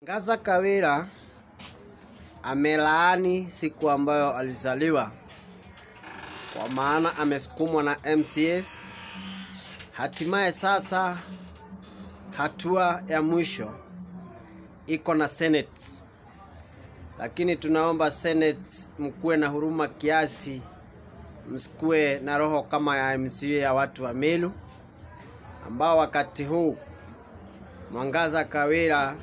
Ngaza Kawira amelaani siku ambayo alizaliwa kwa maana amesukumwa na MCS. Hatimaye sasa hatua ya mwisho iko na Senate, lakini tunaomba Senate mkuwe na huruma kiasi, msikuwe na roho kama ya MCA ya watu wa Meru ambao wakati huu Mwangaza Kawira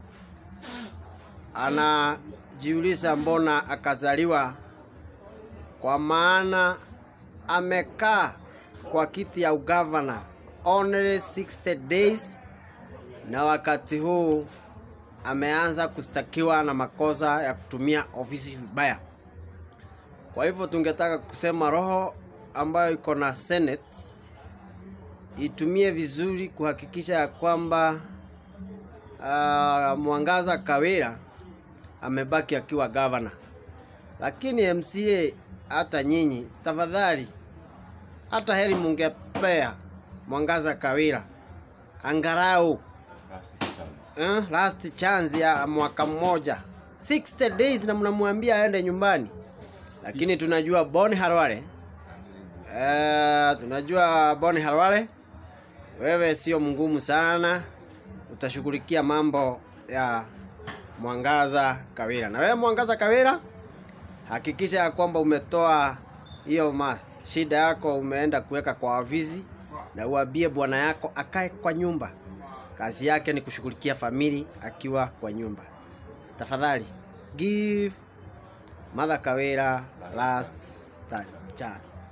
anajiuliza mbona akazaliwa, kwa maana amekaa kwa kiti ya ugavana only 60 days, na wakati huu ameanza kustakiwa na makosa ya kutumia ofisi vibaya. Kwa hivyo tungetaka kusema roho ambayo iko na Senate itumie vizuri kuhakikisha ya kwamba uh, Mwangaza Kawira amebaki akiwa gavana, lakini MCA, hata nyinyi tafadhali, hata heri mungepea Mwangaza Kawira angarau eh, last chance ya mwaka mmoja 60 days, na mnamwambia aende nyumbani, lakini tunajua Boni Harware eh, tunajua Boni Harware, wewe sio mngumu sana, utashughulikia mambo ya Mwangaza Kawira. Na wewe Mwangaza Kawira, hakikisha ya kwamba umetoa hiyo ma shida yako, umeenda kuweka kwa ofisi, na uambie bwana yako akae kwa nyumba. Kazi yake ni kushughulikia famili akiwa kwa nyumba. Tafadhali give Mother Kawira last time chance.